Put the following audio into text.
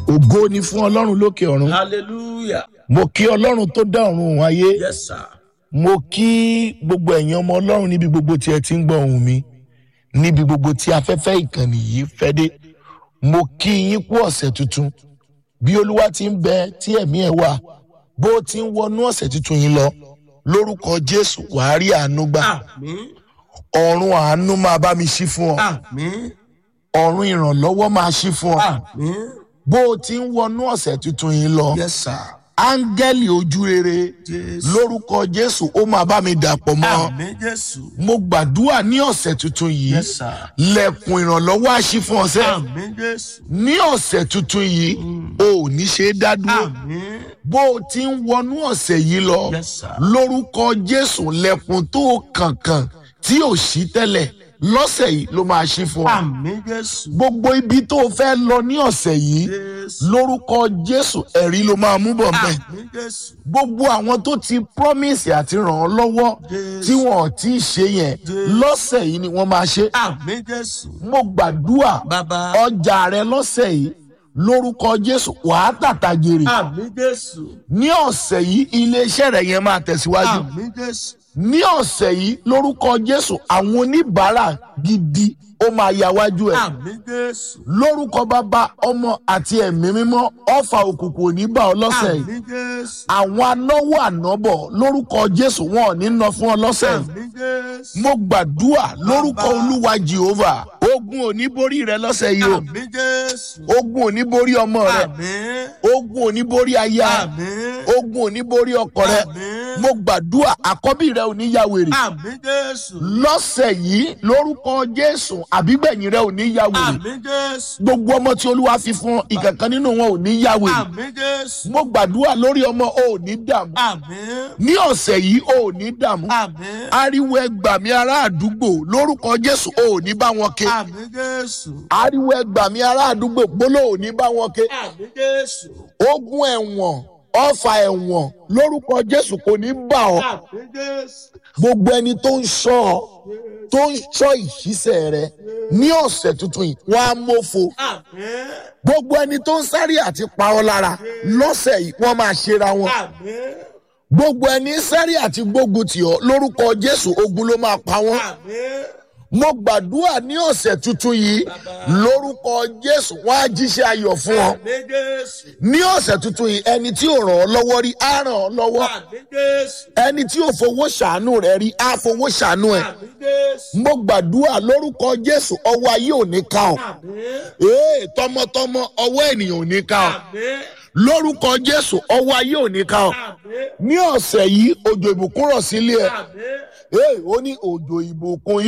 ògo ni fún ọlọ́run lókè ọ̀run hallelujah mo kí ọlọ́run tó dá ọ̀run òun ayé yes sir mo kí gbogbo ẹ̀yin ọmọ ọlọ́run níbi gbogbo tí ẹ ti ń gbọ́ ohùn mi níbi gbogbo tí afẹ́fẹ́ ìkànnì yìí fẹ́ dé mo kí yín kú ọ̀sẹ̀ tuntun bí olúwa ti ń bẹ tí ẹ̀mí ẹ̀ wà bó o ti ń wọnú ọ̀sẹ̀ tuntun yìí lọ lórúkọ jésù wàá rí àánú gbà àmín ọ̀run àánú máa bá mi ṣí fún ọ àmín ọ̀run ìrànlọ́wọ́ máa ṣí fún ọ àmín bó o ti ń wọnú ọ̀sẹ̀ tuntun yìí lọ yes sir áńgẹ́lì ojú rere jésù lórúkọ jésù ó máa bá mi dàpọ̀ mọ́ àmín jésù mo gbàdúrà ní ọ̀sẹ̀ tuntun yìí yes sir lẹ̀kùn ìrànlọ́wọ́ àṣì fún ọ̀sẹ̀ àmín jésù ní ọ̀sẹ̀ tuntun yìí o ò ní ṣe é dá dúró àmín bó o ti ń wọnú ọ̀sẹ̀ yìí lọ yes sir lórúkọ jésù lẹ̀kùn tó kànkàn tí ò sí tẹ́lẹ̀ lọ́sẹ̀ yìí ló máa ṣí fún ọ àmín jésù gbogbo ibi tó o fẹ́ lọ ní ọ̀sẹ̀ yìí jésù lórúkọ jésù ẹ̀rí ló máa mú bọ̀ bẹ́ẹ̀ àmín jésù gbogbo àwọn tó ti promise àti ràn ọ́ lọ́wọ́ Jésù. tí wọn ò tí ì ṣe yẹn Jésù. lọ́sẹ̀ yìí ni wọ́n máa ṣe. àmín jésù mo gbàdúrà bàbá ọjà rẹ lọ́sẹ̀ yìí lórúkọ jésù wàá tàtà jèrè. àmín jésù ní ọ̀sẹ̀ yìí iléeṣẹ́ rẹ̀ yẹn máa tẹ̀síwájú. àmín jésù ní ọ̀sẹ̀ yìí lórúkọ jésù àwọn oníbàárà gidi ó máa yáwájú ẹ̀. àmín jésù lórúkọ bàbá ọmọ àti ẹ̀mí mímọ́ ọ̀fà òkùnkùn ò ní bá ọ lọ́sẹ̀ yìí. àmín jésù àwọn anáwó ànábọ̀ lórúkọ jésù wọn ò ní ná fún ọ lọ́sẹ̀ yìí. àmín jésù mo gbàdúrà lórúkọ Bàbá. olúwa jehova ogun ò ní borí rẹ lọ́sẹ̀ yìí o àmín jésù ogun ò ní borí ọmọ rẹ àmín ogun ò ní borí aya àmín ogun ò ní borí ọkọ rẹ àmín mo gbàdúrà àkọ́bí rẹ ò ní ya wèrè àmín jésù lọ́sẹ̀ yìí lórúkọ jésù àbígbẹ̀yìn rẹ ò ní ya wèrè àmín jésù gbogbo ọmọ tí olúwa fi fún ọ ìkankan nínú wọn ò ní ya wèrè àmín jésù mo gbàdúrà lórí ọmọ o ò ní dààmú àmín ní ọ̀sẹ̀ yìí o ò ní dààmú àmín ariwo ẹgbàmí ará àdúgbò lórúkọ jésù o ò ní bá wọn ké àmín jésù ariwo ẹgbàmí ará àdúgbò gbóló ò ní bá wọn ké àmín jésù ogun ẹ̀wọ̀n ọfà ẹ̀wọ̀n lórúkọ jésù kò ní bà ọ́ àmín jésù gbogbo ẹni tó ń ṣọ́ ọ tó ń ṣọ́ ìṣiṣẹ́ rẹ ní ọ̀sẹ̀ tuntun yìí wọ́n á mófo àmín gbogbo ẹni tó ń sáré àti pa ọ́ lára lọ́sẹ̀ yìí wọ́n máa ṣera wọn àmín gbogbo ẹni sáré àti gbógun tì ọ́ lórúkọ jésù ogun ló máa pa wọ́n àmín mo gbàdúrà ní ọ̀sẹ̀ tuntun yìí lórúkọ jésù wọ́n á jíṣẹ́ ayọ̀ fún ọ àmín jésù ní ọ̀sẹ̀ tuntun yìí ẹni tí ò ràn ọ́ lọ́wọ́ rí á ràn ọ́ lọ́wọ́ àmín jésù ẹni tí ò fowó ṣàánú rẹ̀ rí á fowó ṣàánú ẹ̀ àmín jésù mo gbàdúrà lórúkọ jésù ọwọ́ ayé ò ní ká ọ àmín ee tọmọtọmọ ọwọ́ ènìyàn ò ní ká ọ àmín lórúkọ jésù ọwọ́ ayé ò ní ká ọ àmín ní ọ̀sẹ̀ yìí òjò ìbùkún rọ̀ sílé ẹ̀ àmín. ee ó ní òjò ìbùkún